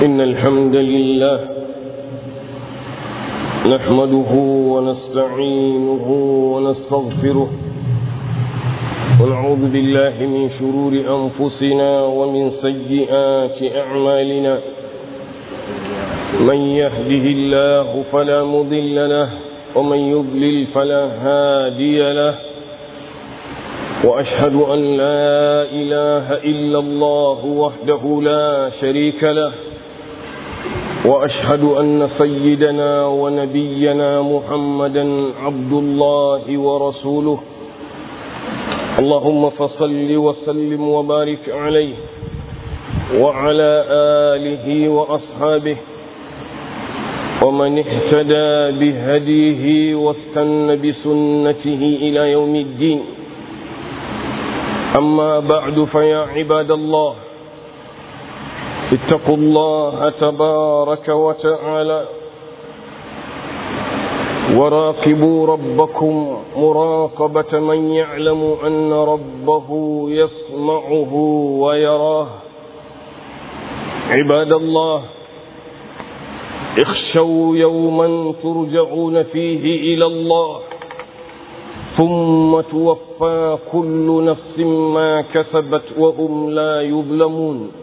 إن الحمد لله نحمده ونستعينه ونستغفره ونعوذ بالله من شرور أنفسنا ومن سيئات أعمالنا من يهده الله فلا مضل له ومن يضلل فلا هادي له وأشهد أن لا إله إلا الله وحده لا شريك له وأشهد أن سيدنا ونبينا محمدا عبد الله ورسوله اللهم فصل وسلم وبارك عليه وعلى آله وأصحابه ومن اهتدى بهديه واستنى بسنته إلى يوم الدين أما بعد فيا عباد الله اتقوا الله تبارك وتعالى وراقبوا ربكم مراقبة من يعلم أن ربه يسمعه ويراه عباد الله اخشوا يوما ترجعون فيه إلى الله ثم توفى كل نفس ما كسبت وهم لا يظلمون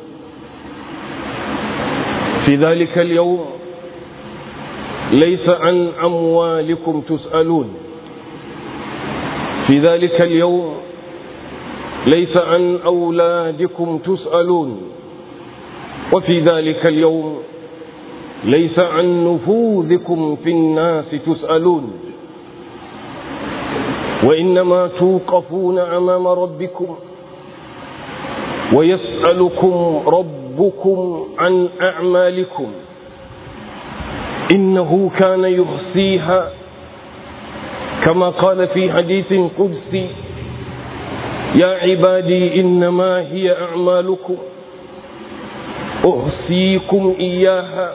في ذلك اليوم ليس عن أموالكم تسألون في ذلك اليوم ليس عن أولادكم تسألون وفي ذلك اليوم ليس عن نفوذكم في الناس تسألون وإنما توقفون أمام ربكم ويسألكم ربكم عن أعمالكم إنه كان يحصيها كما قال في حديث قدسي يا عبادي إنما هي أعمالكم أحصيكم إياها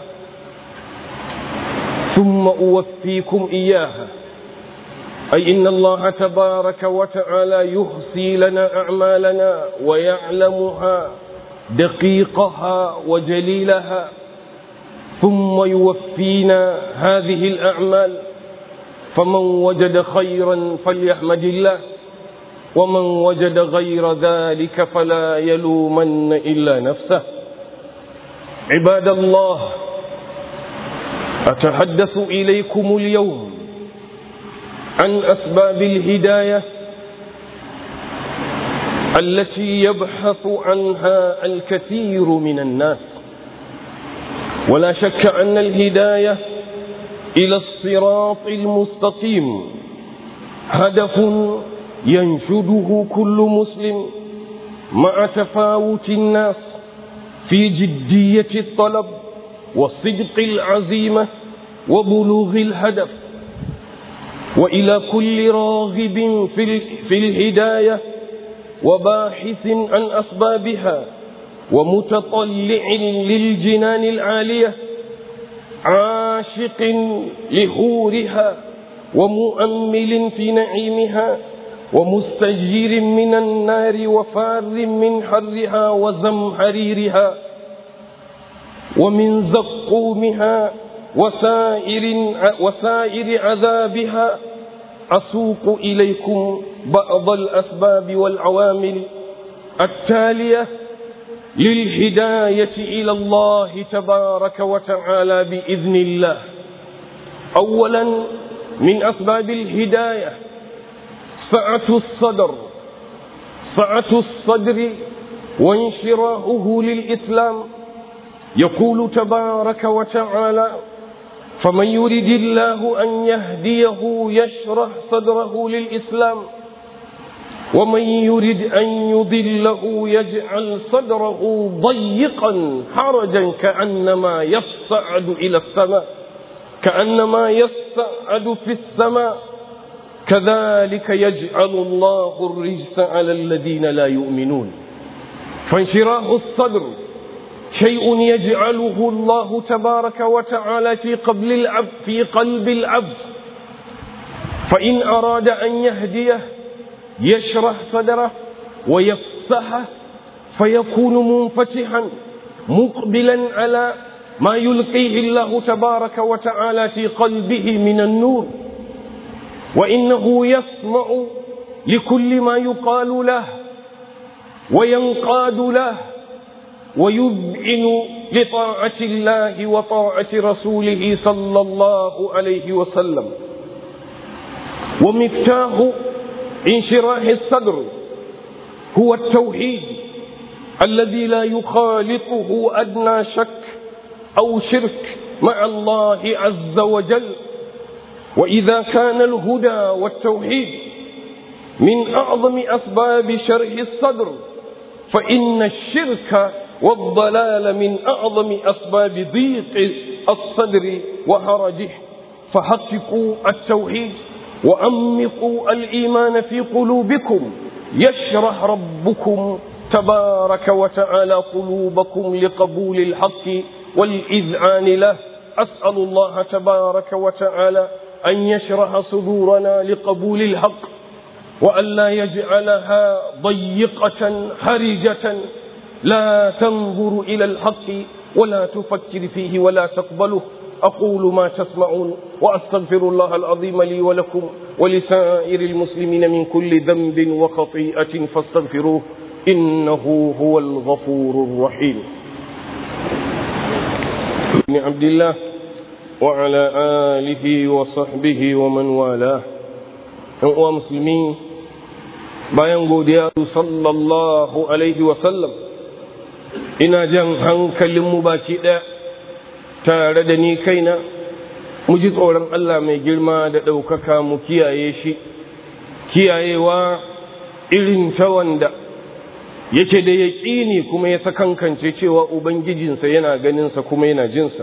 ثم أوفيكم إياها أي إن الله تبارك وتعالى يحصي لنا أعمالنا ويعلمها دقيقها وجليلها ثم يوفينا هذه الأعمال فمن وجد خيرا فليحمد الله ومن وجد غير ذلك فلا يلومن إلا نفسه عباد الله أتحدث إليكم اليوم عن أسباب الهداية التي يبحث عنها الكثير من الناس ولا شك أن الهداية إلى الصراط المستقيم هدف ينشده كل مسلم مع تفاوت الناس في جدية الطلب وصدق العزيمة وبلوغ الهدف وإلى كل راغب في, في الهداية وباحث عن أسبابها ومتطلع للجنان العالية عاشق لهورها ومؤمل في نعيمها ومستجير من النار وفار من حرها وزمهريرها ومن زقومها وسائر, وسائر عذابها أسوق إليكم بعض الأسباب والعوامل التالية للهداية إلى الله تبارك وتعالى بإذن الله أولا من أسباب الهداية سعة الصدر سعة الصدر وانشراهه للإسلام يقول تبارك وتعالى فمن يرد الله أن يهديه يشرح صدره للإسلام ومن يرد أن يضله يجعل صدره ضيقا حرجا كأنما يصعد إلى السماء كأنما يصعد في السماء كذلك يجعل الله الرجس على الذين لا يؤمنون فانشراه الصدر شيء يجعله الله تبارك وتعالى في قبل العبد في قلب العبد فإن أراد أن يهديه يشرح صدره ويفسحه فيكون منفتحا مقبلا على ما يلقيه الله تبارك وتعالى في قلبه من النور وإنه يسمع لكل ما يقال له وينقاد له ويذعن لطاعة الله وطاعة رسوله صلى الله عليه وسلم ومفتاح انشراح الصدر هو التوحيد الذي لا يخالطه أدنى شك أو شرك مع الله عز وجل وإذا كان الهدى والتوحيد من أعظم أسباب شرح الصدر فإن الشرك والضلال من أعظم أسباب ضيق الصدر وهرجه فحققوا التوحيد وأمقوا الإيمان في قلوبكم يشرح ربكم تبارك وتعالى قلوبكم لقبول الحق والإذعان له أسأل الله تبارك وتعالى أن يشرح صدورنا لقبول الحق وأن لا يجعلها ضيقة حرجة لا تنظر إلى الحق ولا تفكر فيه ولا تقبله أقول ما تسمعون وأستغفر الله العظيم لي ولكم ولسائر المسلمين من كل ذنب وخطيئة فاستغفروه إنه هو الغفور الرحيم بن عبد الله وعلى آله وصحبه ومن والاه أنواع مسلمين bayan godiya sallallahu alaihi wasallam ina jan hankalinmu baki ɗaya tare da ni kaina mu ji tsoron Allah mai girma da ɗaukaka mu kiyaye shi kiyayewa irin ta wanda yake da yaƙini kuma ya sakankance cewa ubangijinsa yana ganinsa kuma yana jinsa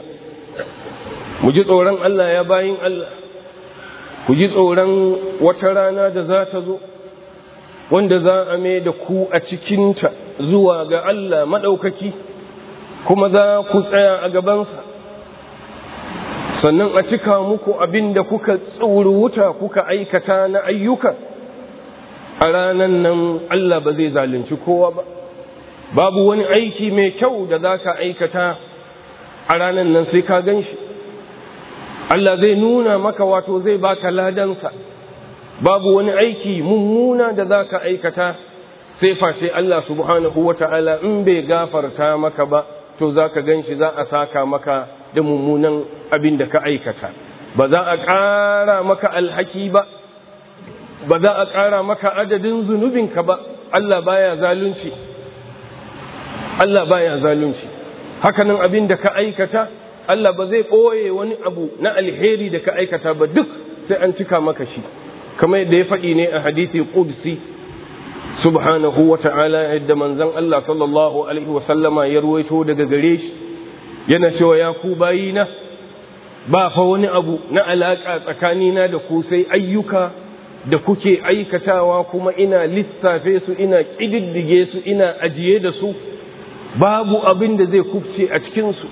mu ji tsoron Allah ya bayin Allah ku ji tsoron wata rana da za ta zo wanda za a mai da ku a cikinta zuwa ga Allah maɗaukaki kuma za ku tsaya a gabansa sannan a cika muku abin da kuka wuta kuka aikata na ayyuka a ranan nan Allah ba zai zalunci kowa ba babu wani aiki mai kyau da za ka aikata a ranan nan sai ka gan shi Allah zai nuna maka wato zai baka ladansa babu wani aiki mummuna da za ka aikata sai face Allah subhanahu wa ta'ala in bai gafarta maka ba to za ka gan shi za a saka maka da mummunan abin da ka aikata ba za a ƙara maka alhaki ba ba za a ƙara maka adadin zunubinka ba Allah baya zalunci Allah baya zalunci hakanan abin da ka aikata Allah ba zai ɓoye wani abu na alheri da ka aikata ba duk sai an cika maka shi kamar yadda ya faɗi ne a hadithi qudsi subhanahu wa ta'ala yadda manzon Allah sallallahu alaihi wa sallama ya ruwaito daga gare shi yana cewa ya ku bayina ba fa wani abu na alaka tsakanina da ku sai ayyuka da kuke aikatawa kuma ina lissafe su ina ƙididdige su ina ajiye da su babu abin da zai kufce a cikinsu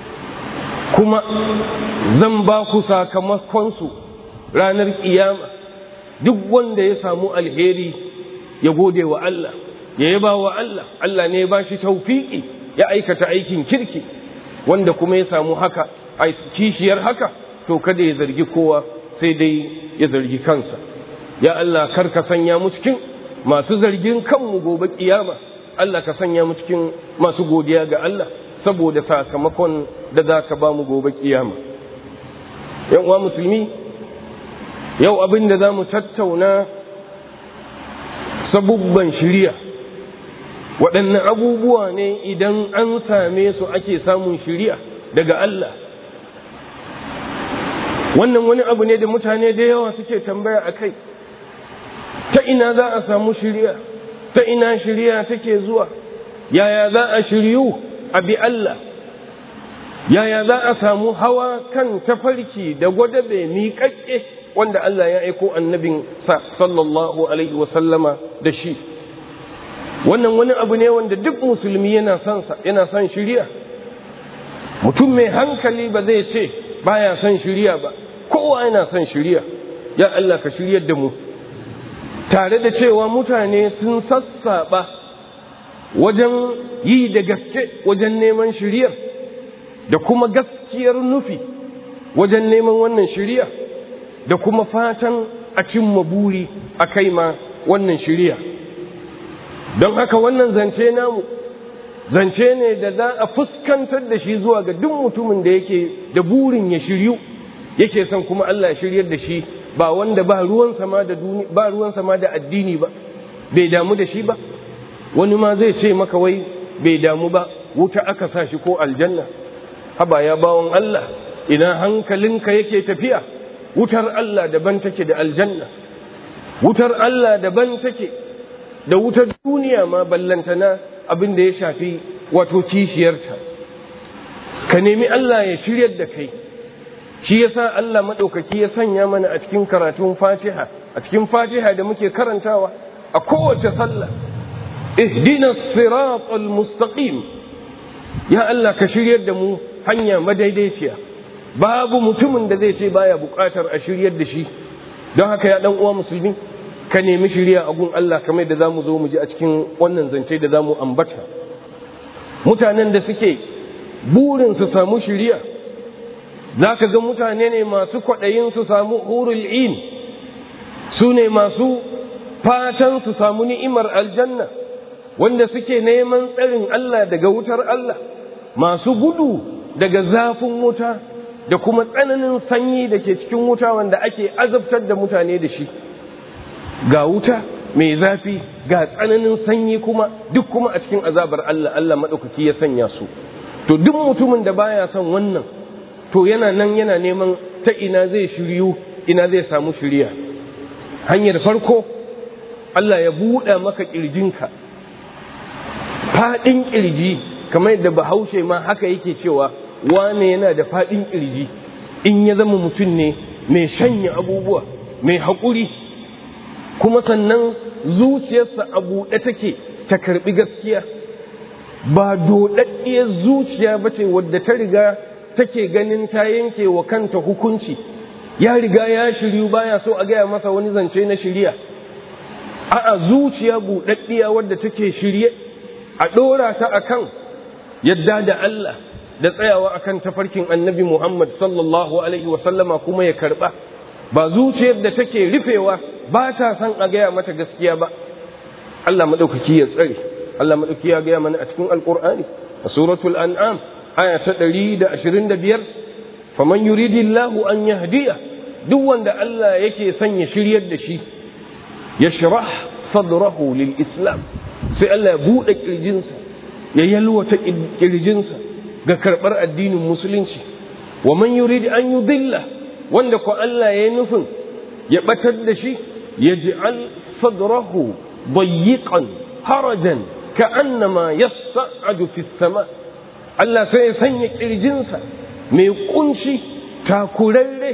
kuma zan ba ku sakamakonsu ranar ƙiyama duk wanda ya samu alheri ya gode wa Allah ya yaba wa Allah Allah ne ya ba shi taufiki ya aikata aikin kirki wanda kuma ya samu haka a kishiyar haka to kada ya zargi kowa sai dai ya zargi kansa ya Allah kar ka sanya mu cikin masu zargin kanmu gobe kiyama Allah ka sanya mu cikin masu godiya ga Allah saboda sakamakon da za ka ba mu gobe kiyama yan uwa musulmi yau abin da za mu tattauna sabubban shirya waɗanne abubuwa ne idan an same su ake samun shirya daga Allah wannan wani abu ne da mutane da yawa suke tambaya a kai ta ina za a samu shirya ta ina shirya take zuwa yaya za a shiryu a bi Allah yaya za a samu hawa kan tafarki da gwadabe miƙaƙƙe wanda Allah ya aiko annabin sa sallallahu alaihi wasallama da shi wannan wani abu ne wanda duk musulmi yana son sa yana son shiriya mutum mai hankali ba zai ce baya son shiriya ba kowa yana son shiriya ya Allah ka shiryar da mu tare da cewa mutane sun sassaba wajen yi da gaske wajen neman shiriyar da kuma gaskiyar nufi wajen neman wannan shiriya da kuma fatan a cimma buri a kai ma wannan shiriya don haka wannan zance namu zance ne da za a fuskantar da shi zuwa ga duk mutumin da yake da burin ya shiryu yake son kuma Allah ya shiryar da shi ba wanda ba ruwan sama da duni ba ruwan sama da addini ba bai damu da shi ba wani ma zai ce maka wai bai damu ba wuta aka sa shi ko aljanna haba ya bawon Allah ina hankalinka yake tafiya wutar Allah daban take da aljanna wutar Allah daban take da wutar duniya ma ballantana abin da ya shafi wato kishiyarta ka nemi Allah ya shiryar da kai shi yasa Allah maɗaukaki ya sanya mana a cikin karatun fatiha a cikin fatiha da muke karantawa a kowace sallah ihdina siratal mustaqim ya Allah ka shiryar da mu hanya madaidaiciya babu mutumin da zai ce baya buƙatar a shiryar da shi don haka ya dan uwa musulmi ka nemi shirya a gun Allah kamar da zamu zo mu ji a cikin wannan zance da zamu ambata mutanen da suke burin su samu shirya zaka ga mutane ne masu kwaɗayin su samu hurul in su ne masu fatan su samu ni'imar aljanna wanda suke neman tsarin Allah daga wutar Allah masu gudu daga zafin wuta da kuma tsananin sanyi da ke cikin wuta wanda ake azabtar da mutane da shi ga wuta mai zafi ga tsananin sanyi kuma duk kuma a cikin azabar Allah Allah maɗaukaki ya sanya su to duk mutumin da baya son wannan to yana nan yana neman ta ina zai shiryu ina zai samu shirya hanyar farko Allah ya buɗa maka ƙirjinka faɗin ƙirji kamar yadda bahaushe ma haka yake cewa wane yana da faɗin ƙirji in ya zama mutum ne mai shanya abubuwa mai haƙuri kuma sannan zuciyarsa a buɗe take ta karɓi gaskiya ba doɗaɗɗiyar zuciya ba ce wadda ta riga take ganin ta yanke wa kanta hukunci ya riga ya shiryu baya so a gaya masa wani zance na shirya a'a zuciya buɗaɗɗiya wadda take shirye a ɗora ta akan yadda da Allah da tsayawa akan tafarkin annabi Muhammad sallallahu alaihi wasallama kuma ya karɓa ba zuciyar da take rufewa ba ta san a gaya mata gaskiya ba Allah maɗaukaki ya tsare Allah maɗaukaki ya gaya mana a cikin alƙur'ani a suratul an'am aya ta ɗari da ashirin da biyar faman yuridillahu an yahdiya duk wanda Allah yake son ya shiryar da shi ya shirah sadrahu lil islam sai Allah ya buɗe ƙirjinsa ya yalwata ƙirjinsa ga karɓar addinin musulunci wa man yurid an yudilla wanda ko Allah ya yi nufin ya batar da shi ya ji'al sadrahu dayyiqan harajan ka'annama yas'adu fi sama Allah sai ya sanya kirjinsa mai kunci takurarre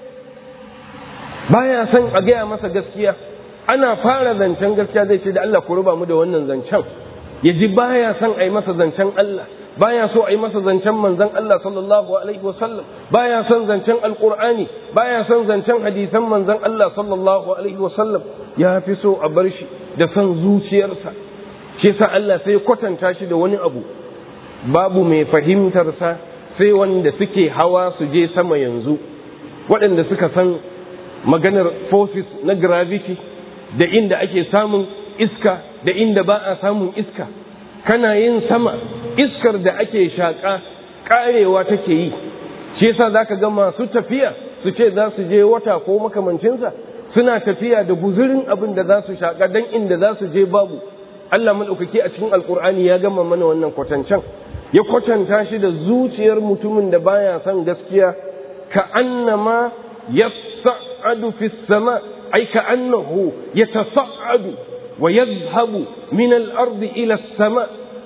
baya son a gaya masa gaskiya ana fara zancen gaskiya zai ce da Allah ku ruba mu da wannan zancen ya ji baya son a yi masa zancen Allah baya so a yi masa zancen manzon Allah sallallahu alaihi wasallam baya son zancen alqur'ani baya son zancen hadisan manzon Allah sallallahu alaihi wasallam ya fi so a bar shi da son zuciyarsa shi yasa Allah sai kwatanta shi da wani abu babu mai fahimtar sa sai wanda suke hawa su je sama yanzu waɗanda suka san maganar forces na gravity da inda ake samun iska da inda ba a samun iska kana yin sama iskar da ake shaƙa ƙarewa take yi shi yasa zaka ga masu tafiya su ce za su je wata ko makamancinsa suna tafiya da guzurin abin da za su shaƙa dan inda za su je babu Allah maɗaukaki a cikin alkur'ani ya gama mana wannan kwatancen ya kwatanta shi da zuciyar mutumin da baya son gaskiya ka annama yas'adu fi sama ai ka annahu yatasa'adu wa yadhhabu min al-ardi ila as-sama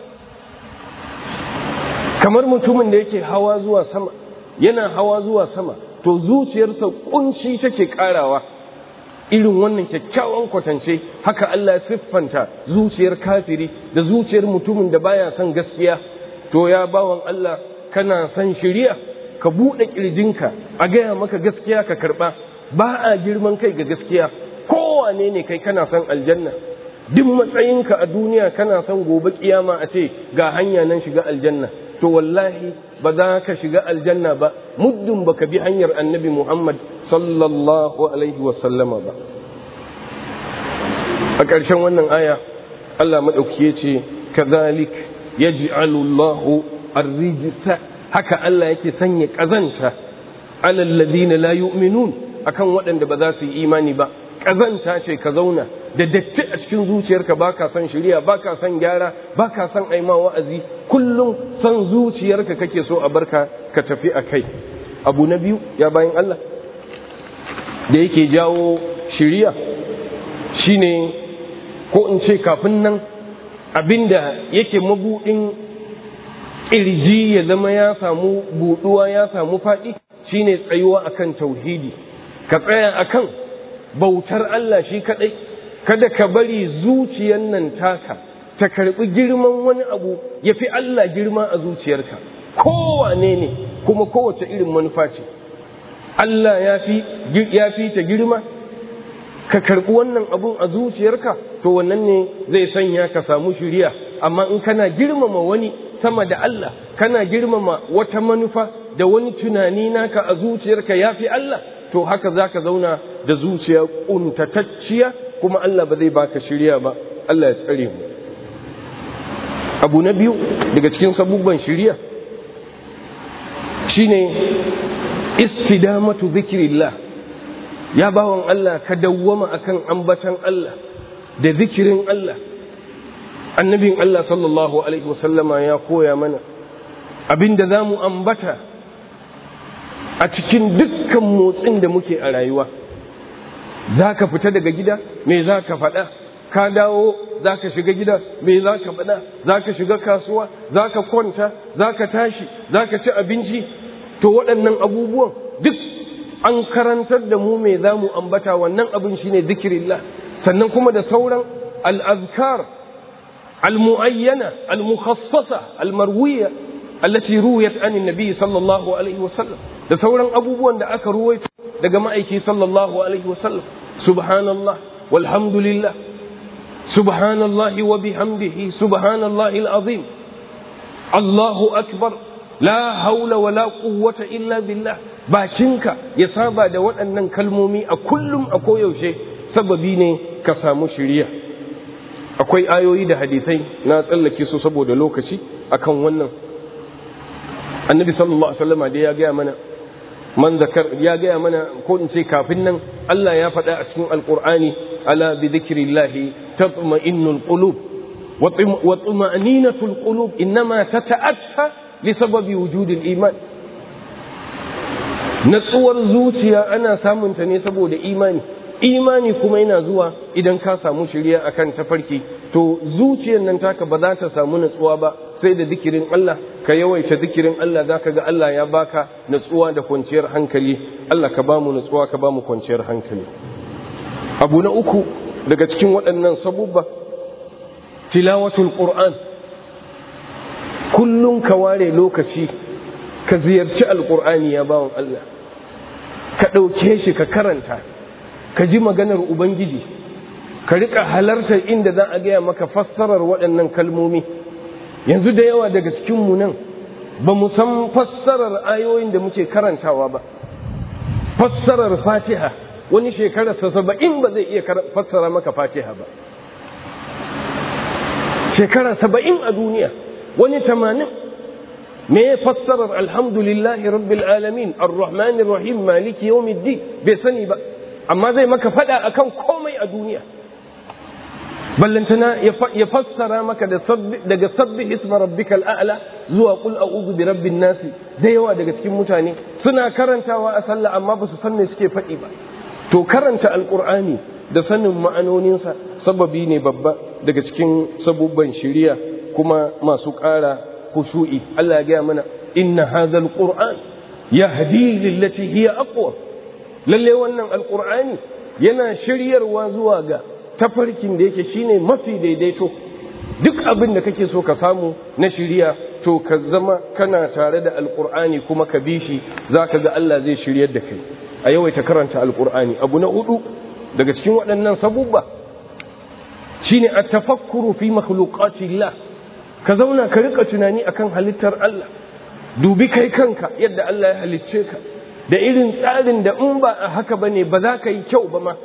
kamar mutumin da yake hawa zuwa sama yana hawa zuwa sama to zuciyarsa kunci take karawa irin wannan kyakkyawan kwatance haka Allah ya siffanta zuciyar kafiri da zuciyar mutumin da baya son gaskiya to ya bawan Allah kana son shiriya ka buɗe ƙirjinka a gaya maka gaskiya ka karɓa ba a girman kai ga gaskiya kowane ne kai kana son aljanna duk matsayinka a duniya kana son gobe kiyama a ce ga hanya nan shiga aljanna to wallahi ba za ka shiga aljanna ba muddin baka bi hanyar annabi Muhammad sallallahu alaihi wa sallama ba a ƙarshen wannan aya Allah maɗauki ya ce kazalik yaj'alu Allahu ar-rijsa haka Allah yake sanya ƙazanta alal ladina la yu'minun akan waɗanda ba za su yi imani ba ƙazanta ce ka zauna da datti a cikin zuciyarka ba ka son shirya ba ka son gyara ba ka son aima wa'azi kullum son zuciyarka kake so a barka ka tafi a kai abu na biyu ya bayan Allah da yake jawo shirya shine ko in ce kafin nan abinda yake mabuɗin ƙirji ya zama ya samu buɗuwa ya samu faɗi shine tsayuwa akan tauhidi ka tsaya akan bautar Allah shi kaɗai kada ka bari zuciyar nan taka ta karɓi girman wani abu ya fi Allah girma a zuciyarka kowane ne kuma kowace irin manufa ce Allah ya fi ta girma ka karɓi wannan abun a zuciyarka to wannan ne zai sanya ka samu shiriya amma in kana girmama wani sama da Allah kana girmama wata manufa da wani tunani naka a zuciyarka ya fi Allah to haka za ka zauna da zuciya ƙuntatacciya kuma Allah ba zai baka shirya ba Allah ya tsare mu abu na biyu daga cikin sabubban shirya shine istidamatu zikrillah ya bawan Allah ka dawwama akan ambatan Allah da zikirin Allah annabin Allah sallallahu alaihi wasallama ya koya mana abinda za mu ambata a cikin dukkan motsin da muke a rayuwa za ka fita daga gida me za ka faɗa ka dawo za ka shiga gida me za ka faɗa za ka shiga kasuwa za ka kwanta za ka tashi za ka ci abinci to waɗannan abubuwan duk an karantar da mu me za mu ambata wannan abin shine zikirillah sannan kuma da sauran al'azkar al-mu'ayyana al-mukhassasa al-marwiya allati ruwiyat an nabi sallallahu alaihi wasallam da sauran abubuwan da aka ruwaito daga ma'aiki sallallahu alaihi wasallam subhanallah walhamdulillah subhanallah wa bihamdihi subhanallahi al-azim Allahu akbar la haula wa la quwwata illa billah bakinka ya saba da waɗannan kalmomi a kullum a koyaushe sababi ne ka samu shiriya akwai ayoyi da hadisai na tsallake su saboda lokaci akan wannan annabi sallallahu alaihi wasallam da ya gaya mana man zakar ya gaya mana ko in ce kafin nan Allah ya faɗa a cikin alqur'ani ala bi dhikrillahi tatma'innul qulub wa tuma'ninatul qulub innama tata'atta li sababi wujudil iman natsuwar zuciya ana samun ta ne saboda imani imani kuma yana zuwa idan ka samu shirya akan tafarki to zuciyar nan taka ba za ta samu natsuwa ba sai da zikirin Allah ka yawaita zikirin Allah za ka ga Allah ya baka natsuwa da kwanciyar hankali Allah ka bamu natsuwa ka bamu kwanciyar hankali abu na uku daga cikin waɗannan sabubba tilawatul qur'an kullum ka ware lokaci ka ziyarci alqur'ani ya bawon Allah ka ɗauke shi ka karanta ka ji maganar ubangiji ka riƙa halartar inda za a gaya maka fassarar waɗannan kalmomi yanzu da yawa daga cikinmu nan ba mu san fassarar ayoyin da muke karantawa ba fassarar fatiha wani shekararsa saba'in ba zai iya fassara maka fatiha ba shekara saba'in a duniya wani tamanin me ya fassarar alhamdulillahi rabbil alamin ar-rahmanir rahim maliki yawmiddin bai sani ba amma zai maka fada akan komai a duniya ballantana ya fassara maka daga sabbi isma rabbikal a'la zuwa qul a'udhu bi rabbin nasi da yawa daga cikin mutane suna karantawa a sallah amma ba su san me suke faɗi ba to karanta alqur'ani da sanin ma'anoninsa sababi ne babba daga cikin sabubban shiriya kuma masu ƙara khushu'i Allah ya gaya mana inna hadhal qur'an yahdi lillati hiya aqwa lalle wannan alqur'ani yana shiryarwa zuwa ga tafarkin da yake shine mafi daidaito duk abin da kake so ka samu na shiriya to ka zama kana tare da alqur'ani kuma ka bi shi zaka ga Allah zai shiryar da kai a yawaita karanta alqur'ani abu na hudu daga cikin waɗannan sabubba shine at-tafakkuru fi makhluqatillah ka zauna ka rika tunani akan halittar Allah dubi kai kanka yadda Allah ya halicce ka da irin tsarin da in ba a haka bane ba za ka yi kyau ba ma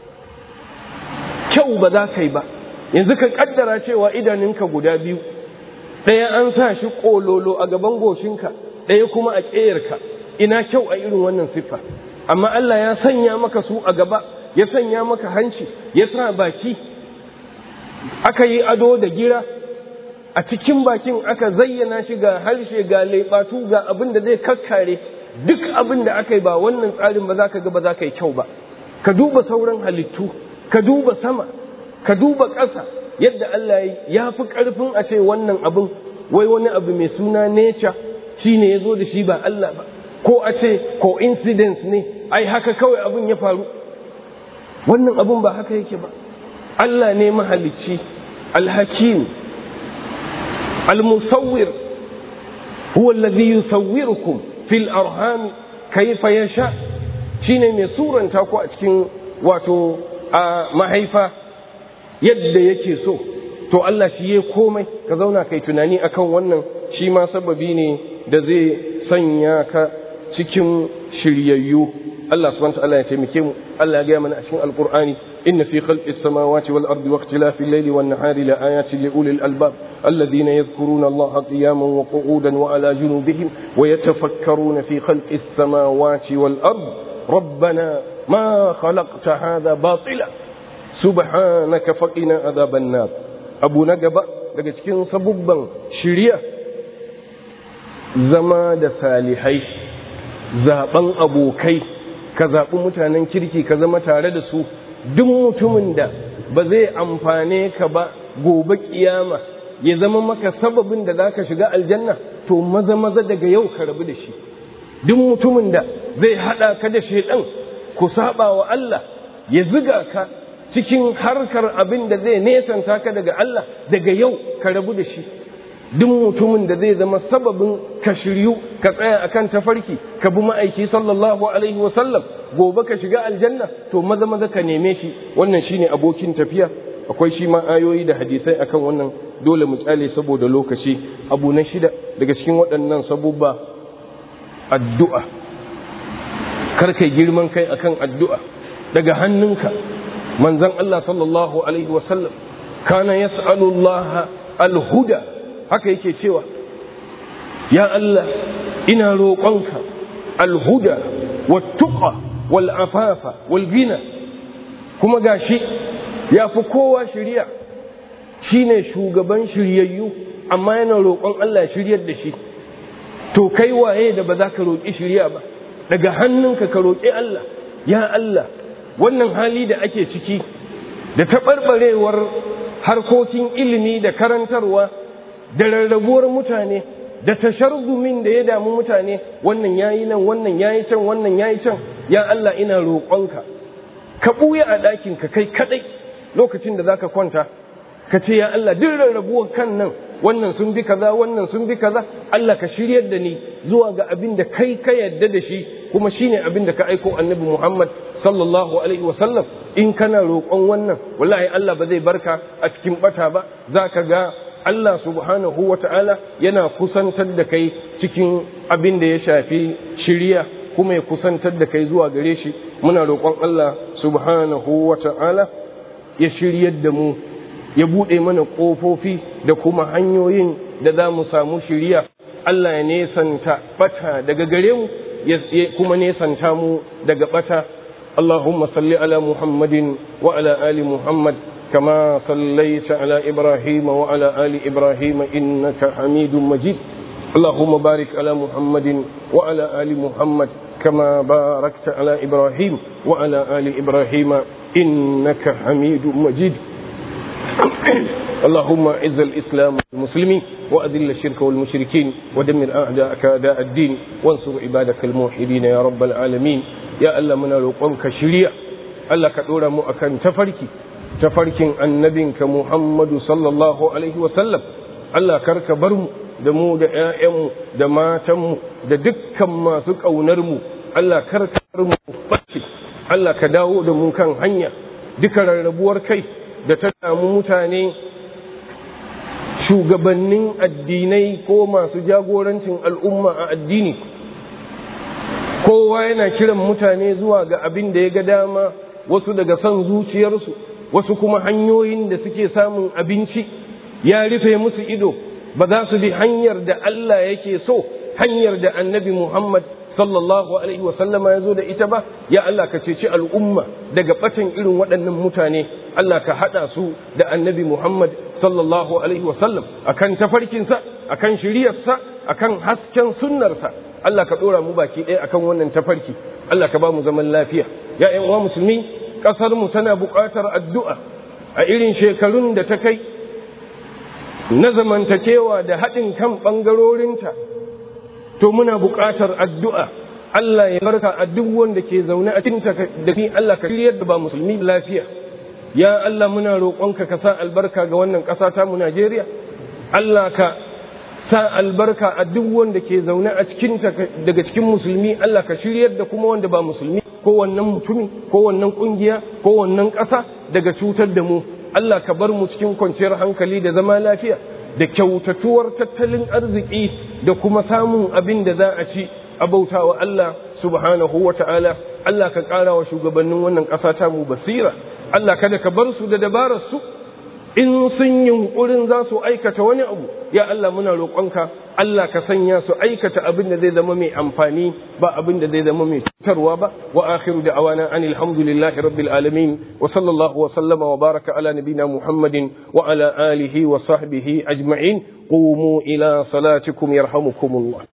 kyau ba za ka yi ba yanzu ka kaddara cewa idanunka guda biyu ɗaya an sa shi ƙololo a gaban goshinka ɗaya kuma a ƙeyarka ina kyau a irin wannan siffa amma Allah ya sanya maka su a gaba ya sanya maka hanci ya sa baki aka yi ado da gira a cikin bakin aka zayyana shi ga harshe ga leɓatu ga abin da zai kakkare duk abin da aka yi ba wannan tsarin ba za ka ga ba za ka yi kyau ba ka duba sauran halittu ka duba sama ka duba ƙasa yadda Allah ya fi ƙarfin a ce wannan abin wai wani abu mai suna nature shi ne ya zo da shi ba Allah ba ko a ce coincidence ne ai haka kawai abin ya faru wannan abin ba haka yake ba Allah ne mahalicci alhakim almusawwir huwa alladhi yusawwirukum fil arham kayfa yasha shine mai suranta ku a cikin wato a mahaifa yadda yake so to Allah shi ya komai ka zauna kai tunani akan wannan shi ma sababi ne da zai sanya ka cikin shiryayyu Allah subhanahu wa ta'ala ya taimake mu Allah ya gaya mana a cikin alqur'ani inna fi khalqis samawati wal ardi wa ikhtilafil layli wan nahari la ayatin li ulil albab alladhina yadhkuruna Allah qiyaman wa qu'udan wa ala junubihim wa yatafakkaruna fi khalqis samawati wal ardi ربنا ما خلقت هذا باطلا سبحانك فقنا عذاب النار abu na gaba daga cikin sabubban shirya zama da salihai zaben abokai ka zaɓi mutanen kirki ka zama tare da su duk mutumin da ba zai amfane ka ba gobe kiyama ya zama maka sababin da za ka shiga aljanna to maza maza daga yau ka rabu da shi duk mutumin da zai haɗa ka da shaidan ku saba wa Allah ya ziga ka cikin harkar abin da zai nesanta ka daga Allah daga yau ka rabu da shi duk mutumin da zai zama sababin ka shiryu ka tsaya akan tafarki ka bi ma'aiki sallallahu alaihi wa sallam gobe ka shiga aljanna to maza maza ka neme shi wannan shine abokin tafiya akwai shi ma ayoyi da hadisai akan wannan dole mu tsale saboda lokaci abu na shida daga cikin waɗannan sabubba addu'a kar kai girman kai akan addu'a daga hannunka manzon Allah sallallahu alaihi wa sallam kana yas'alu Allah al-huda haka yake cewa ya Allah ina roƙonka alhuda wattuqa wal afafa wal gina kuma gashi ya fi kowa shirya shine shugaban shiryayyu amma yana roƙon Allah shiryar da shi to kai waye da ba za ka roƙi shirya ba daga hannunka ka roƙi Allah ya Allah wannan hali da ake ciki da taɓarɓarewar harkokin ilimi da karantarwa da rarrabuwar mutane da tasharzumin da ya damu mutane wannan yayi nan wannan yayi can wannan yayi can ya Allah ina roƙonka ka buya a ɗakin ka kai kadai lokacin da zaka kwanta ka ce ya Allah duk rarrabuwar kan nan wannan sun bi kaza wannan sun bi kaza Allah ka shiryar da ni zuwa ga abin da kai ka yadda da shi kuma shine abin da ka aiko annabi Muhammad sallallahu alaihi wa sallam in kana roƙon wannan wallahi Allah ba zai barka a cikin bata ba zaka ga Allah subhanahu wa ta'ala yana kusantar da kai cikin abin da ya shafi shirya kuma ya kusantar da kai zuwa gare shi muna roƙon Allah subhanahu wa ta'ala ya shiryar da mu ya buɗe mana ƙofofi da kuma hanyoyin da za mu samu shirya Allah ya nesanta bata daga gare mu ya kuma nesanta mu daga bata Allahumma salli ala Muhammadin wa ala ali Muhammad كما صليت على إبراهيم وعلى آل إبراهيم إنك حميد مجيد اللهم بارك على محمد وعلى آل محمد كما باركت على إبراهيم وعلى آل إبراهيم إنك حميد مجيد اللهم اعز الإسلام والمسلمين وأذل الشرك والمشركين ودمر أعداءك أعداء الدين وانصر عبادك الموحدين يا رب العالمين يا ألا من لقمك شريع ألا كدور مؤكا تفركي tafarkin annabinka Muhammadu sallallahu Alaihi wasallam Allah karka bar mu da mu da ‘ya'yanmu da matanmu da dukkan masu ƙaunarmu Allah karka bar mu ɓace Allah ka dawo da mu kan hanya duka rarrabuwar kai da ta damu mutane shugabannin addinai ko masu jagorancin al'umma a addini kowa yana kiran mutane zuwa ga abin da ya ga dama wasu daga son zuciyarsu wasu kuma hanyoyin da suke samun abinci ya rufe musu ido ba za su bi hanyar da Allah yake so hanyar da annabi Muhammad sallallahu alaihi wasallama ya zo da ita ba ya Allah ka ceci al'umma daga batan irin waɗannan mutane Allah ka haɗa su da annabi Muhammad sallallahu alaihi wasallam akan tafarkinsa akan shiriyarsa akan hasken sunnarsa Allah ka ɗora mu baki ɗaya akan wannan tafarki Allah ka ba mu zaman lafiya ya ƴan uwa musulmi ƙasar mu tana buƙatar addu'a a irin shekarun da ta kai na zamantakewa da haɗin kan ɓangarorinta to muna buƙatar addu'a Allah ya barka a duk wanda ke zaune a cikin da ni Allah ka shiryar da ba musulmi lafiya ya Allah muna roƙonka ka sa albarka ga wannan ƙasa ta mu Najeriya Allah ka sa albarka a duk wanda ke zaune a cikin daga cikin musulmi Allah ka shiryar da kuma wanda ba musulmi ko wannan mutumi ko wannan kungiya ko wannan ƙasa daga cutar da mu Allah ka bar mu cikin kwanciyar hankali da zama lafiya da kyautatuwar tattalin arziki da kuma samun abin da za a ci a bautawa Allah subhanahu wa ta'ala Allah ka ƙara wa shugabannin wannan ƙasa ta mu basira Allah kada ka bar su da dabarar su in sun yunkurin za su aikata wani abu ya Allah muna roƙonka Allah ka sanya su aikata abin da zai zama mai amfani ba abin da zai zama mai cutarwa ba wa akhiru da'awana anil hamdulillahi rabbil alamin wa sallallahu wa sallama wa baraka ala nabina muhammadin wa ala alihi wa sahbihi ajma'in qumu ila salatikum yarhamukumullah